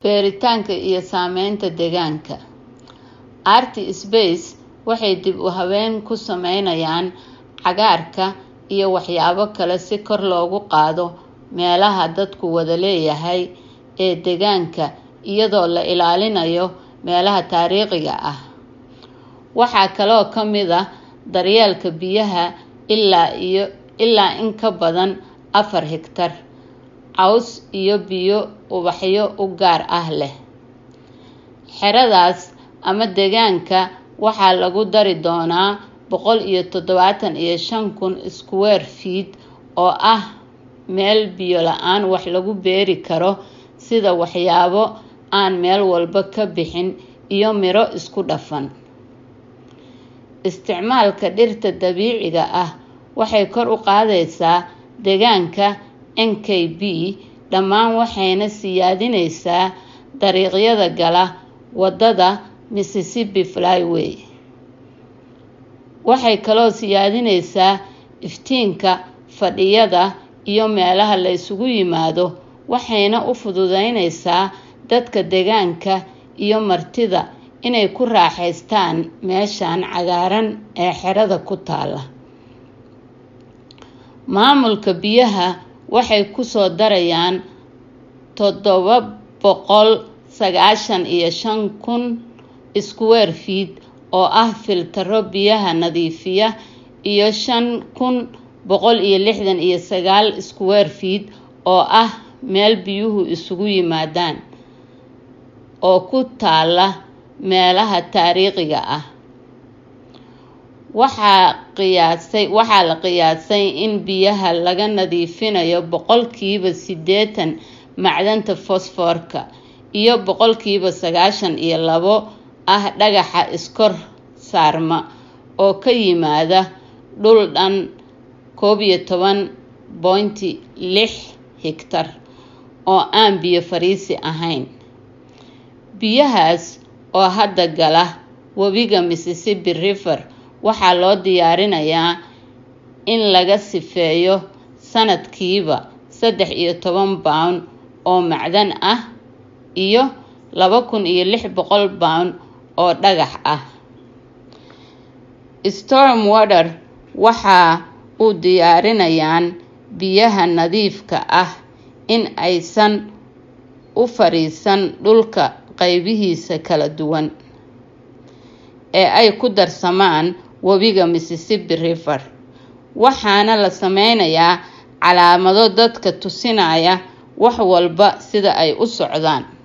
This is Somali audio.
beeritaanka iyo saameynta deegaanka artspace waxay dib u habeyn ku sameynayaan cagaarka iyo waxyaabo kale si kor loogu qaado meelaha dadku wada leeyahay ee deegaanka iyadoo la ilaalinayo meelaha taariikhiga ah waxaa kaloo ka mid ah daryeelka biyaha ilaa iyo ilaa in ka badan afar hektar caws iyo biyo ubaxyo u gaar ah leh xeradaas ama deegaanka waxaa lagu dari doonaa boqol iyo toddobaatan iyo shan kun square feet oo ah meel biyo la-aan wax lagu beeri karo sida waxyaabo aan meel walba ka bixin iyo miro isku dhafan isticmaalka dhirta dabiiciga ah waxay kor u qaadaysaa deegaanka n k b dhammaan waxayna siyaadinaysaa dariiqyada gala wadada mississippi flyway waxay kaloo siyaadinaysaa iftiinka fadhiyada iyo meelaha la isugu yimaado waxayna u fududeynaysaa dadka deegaanka iyo martida inay ku raaxaystaan meeshan cagaaran ee xerada ku taala maamulka biyaha waxay kusoo darayaan toddoba boqol sagaashan iyo shan kun square feet oo ah filtaro biyaha nadiifiya iyo shan kun boqol iyo lixdan iyo sagaal square feet oo ah meel biyuhu isugu yimaadaan oo ku taala meelaha taariikhiga ah waxaa qiyaasay waxaa la qiyaasay in biyaha laga nadiifinayo boqolkiiba siddeetan macdanta fosfoorka iyo boqolkiiba sagaashan iyo labo ah dhagaxa iskor saarma oo ka yimaada dhul dhan koob iyo toban bointi lix higtar oo aan biyo fariisi ahayn biyahaas oo hadda gala webiga mississippi river waxaa loo diyaarinayaa in laga sifeeyo sanadkiiba saddex iyo toban pound oo macdan ah iyo laba kun iyo lix boqol pound oo dhagax ah storm water waxa uu diyaarinayaan biyaha nadiifka ah in aysan u fariisan dhulka qaybihiisa kala duwan ee ay ku darsamaan webiga mississippi river waxaana la sameynayaa calaamado dadka tusinaya wax walba sida ay u socdaan